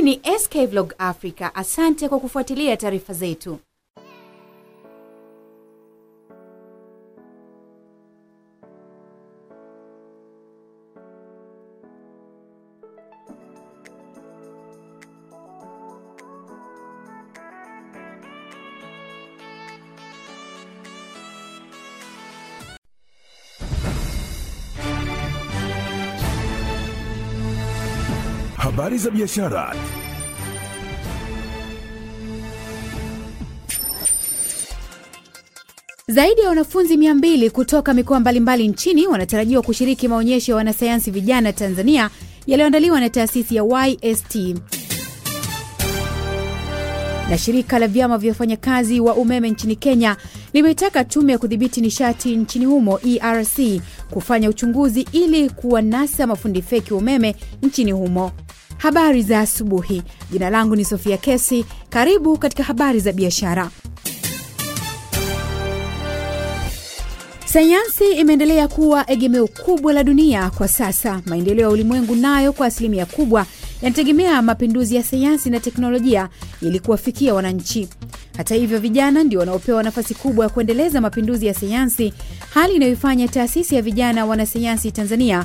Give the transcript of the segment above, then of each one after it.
ni SK Vlog Africa. Asante kwa kufuatilia taarifa zetu. Habari za biashara. Zaidi ya wanafunzi 200 kutoka mikoa mbalimbali nchini wanatarajiwa kushiriki maonyesho ya wanasayansi vijana Tanzania yaliyoandaliwa na taasisi ya YST. Na shirika la vyama vya wafanyakazi wa umeme nchini Kenya limeitaka tume ya kudhibiti nishati nchini humo ERC kufanya uchunguzi ili kuwanasa mafundi feki wa umeme nchini humo. Habari za asubuhi. Jina langu ni Sofia Kesi. Karibu katika habari za biashara. Sayansi imeendelea kuwa egemeo kubwa la dunia kwa sasa. Maendeleo ya ulimwengu nayo kwa asilimia kubwa yanategemea mapinduzi ya sayansi na teknolojia ili kuwafikia wananchi. Hata hivyo, vijana ndio wanaopewa nafasi kubwa ya kuendeleza mapinduzi ya sayansi, hali inayoifanya taasisi ya vijana wanasayansi Tanzania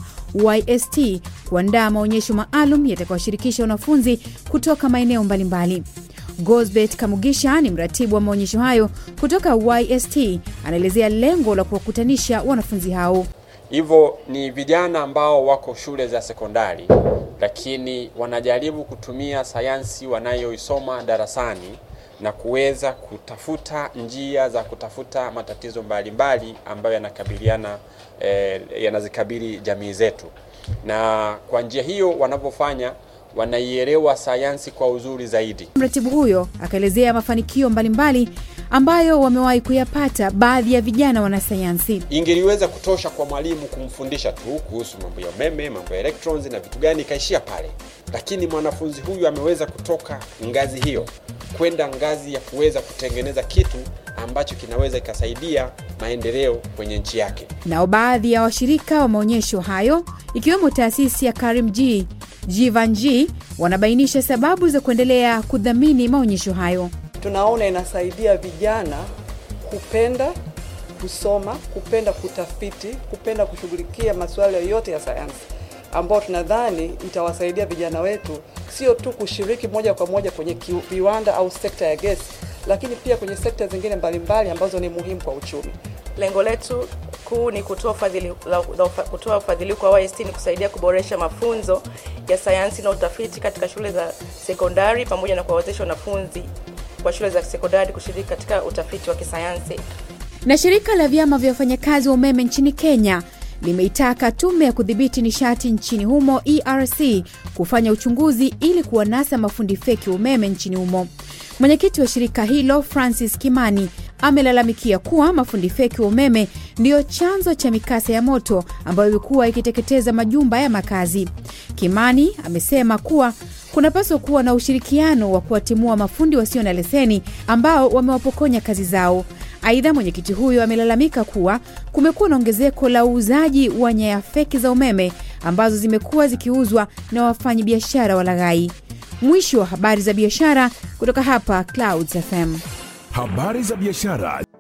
YST kuandaa maonyesho maalum yatakayoshirikisha wanafunzi kutoka maeneo mbalimbali. Gosbet Kamugisha ni mratibu wa maonyesho hayo kutoka YST, anaelezea lengo la kuwakutanisha wanafunzi hao. Hivyo ni vijana ambao wako shule za sekondari, lakini wanajaribu kutumia sayansi wanayoisoma darasani na kuweza kutafuta njia za kutafuta matatizo mbalimbali ambayo yanakabiliana eh, yanazikabili jamii zetu, na kwa njia hiyo wanavyofanya wanaielewa sayansi kwa uzuri zaidi. Mratibu huyo akaelezea mafanikio mbalimbali ambayo wamewahi kuyapata baadhi ya vijana wanasayansi. Ingeliweza kutosha kwa mwalimu kumfundisha tu kuhusu mambo ya umeme, mambo ya electrons na vitu gani, ikaishia pale, lakini mwanafunzi huyu ameweza kutoka ngazi hiyo kwenda ngazi ya kuweza kutengeneza kitu ambacho kinaweza ikasaidia maendeleo kwenye nchi yake. Nao baadhi ya washirika wa maonyesho hayo ikiwemo taasisi ya Karim G Jivanji wanabainisha sababu za kuendelea kudhamini maonyesho hayo. Tunaona inasaidia vijana kupenda kusoma, kupenda kutafiti, kupenda kushughulikia masuala yote ya sayansi, ambao tunadhani itawasaidia vijana wetu sio tu kushiriki moja kwa moja kwenye viwanda au sekta ya gesi, lakini pia kwenye sekta zingine mbalimbali ambazo ni muhimu kwa uchumi. Lengo letu kuu ni kutoa ufadhili kutoa ufadhili kwa YST ni kusaidia kuboresha mafunzo ya sayansi na utafiti katika shule za sekondari pamoja na kuwawezesha wanafunzi wa shule za sekondari kushiriki katika utafiti wa kisayansi. Na shirika la vyama vya wafanyakazi wa umeme nchini Kenya limeitaka tume ya kudhibiti nishati nchini humo ERC kufanya uchunguzi ili kuwanasa mafundi feki wa umeme nchini humo. Mwenyekiti wa shirika hilo Francis Kimani amelalamikia kuwa mafundi feki wa umeme ndiyo chanzo cha mikasa ya moto ambayo imekuwa ikiteketeza majumba ya makazi. Kimani amesema kuwa kunapaswa kuwa na ushirikiano wa kuwatimua mafundi wasio na leseni ambao wamewapokonya kazi zao. Aidha, mwenyekiti huyo amelalamika kuwa kumekuwa na ongezeko la uuzaji wa nyaya feki za umeme ambazo zimekuwa zikiuzwa na wafanyabiashara walaghai. Mwisho wa habari za biashara kutoka hapa Clouds FM. Habari za biashara.